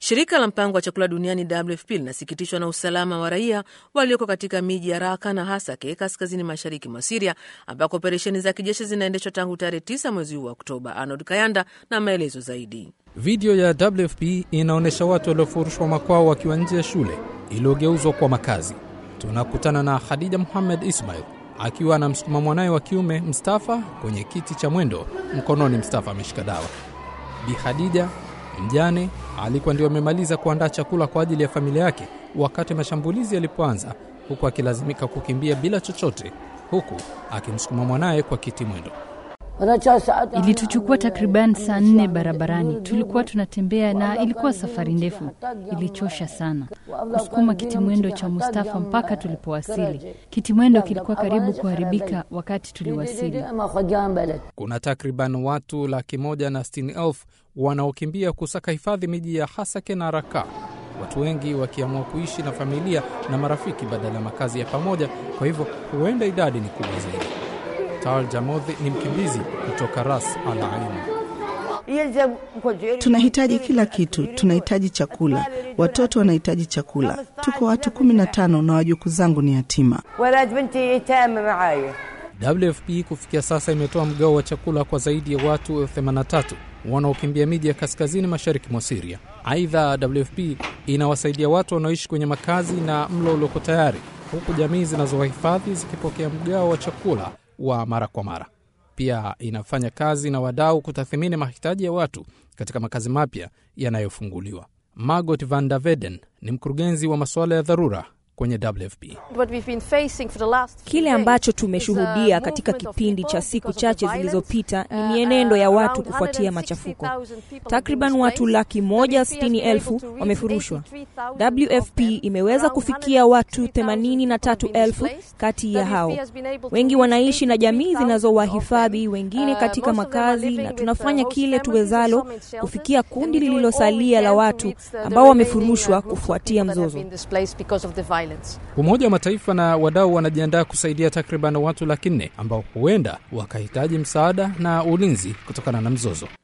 Shirika la mpango wa chakula duniani WFP linasikitishwa na usalama wa raia walioko katika miji ya Raka na Hasake kaskazini mashariki mwa Siria ambako operesheni za kijeshi zinaendeshwa tangu tarehe 9 mwezi huu wa Oktoba. Arnold Kayanda na maelezo zaidi. Video ya WFP inaonyesha watu waliofurushwa makwao wakiwa nje ya shule iliyogeuzwa kwa makazi. Tunakutana na Khadija Muhammad Ismail akiwa anamsukuma mwanaye wa kiume Mstafa kwenye kiti cha mwendo, mkononi Mstafa ameshika dawa. Bi Khadija mjane alikuwa ndio amemaliza kuandaa chakula kwa ajili ya familia yake wakati mashambulizi yalipoanza, huku akilazimika kukimbia bila chochote, huku akimsukuma mwanaye kwa kiti mwendo. Ilituchukua takriban saa nne barabarani. Tulikuwa tunatembea na ilikuwa safari ndefu, ilichosha sana kusukuma kitimwendo cha Mustafa mpaka tulipowasili. Kitimwendo kilikuwa karibu kuharibika wakati tuliwasili. Kuna takriban watu laki moja na sitini elfu wanaokimbia kusaka hifadhi miji ya Hasake na Raka, watu wengi wakiamua kuishi na familia na marafiki badala ya makazi ya pamoja. Kwa hivyo huenda idadi ni kubwa zaidi. Tal Jamodhi ni mkimbizi kutoka Ras Al Ain. Tunahitaji kila kitu, tunahitaji chakula, watoto wanahitaji chakula. Tuko watu kumi na tano na wajukuu zangu ni yatima. WFP kufikia sasa imetoa mgao wa chakula kwa zaidi ya watu elfu 83 wanaokimbia miji ya kaskazini mashariki mwa Siria. Aidha, WFP inawasaidia watu wanaoishi kwenye makazi na mlo ulioko tayari, huku jamii zinazowahifadhi zikipokea mgao wa chakula wa mara kwa mara. Pia inafanya kazi na wadau kutathimini mahitaji ya watu katika makazi mapya yanayofunguliwa. Margot van der Veden ni mkurugenzi wa masuala ya dharura kwenye WFP. Kile ambacho tumeshuhudia katika kipindi cha siku chache zilizopita ni mienendo ya watu kufuatia machafuko. Takriban watu laki moja sitini elfu wamefurushwa. WFP imeweza kufikia watu themanini na tatu elfu kati ya hao. Wengi wanaishi na jamii zinazowahifadhi wengine katika makazi, na tunafanya kile tuwezalo kufikia kundi lililosalia la watu ambao wamefurushwa kufuatia mzozo. Umoja wa Mataifa na wadau wanajiandaa kusaidia takriban watu laki nne ambao huenda wakahitaji msaada na ulinzi kutokana na mzozo.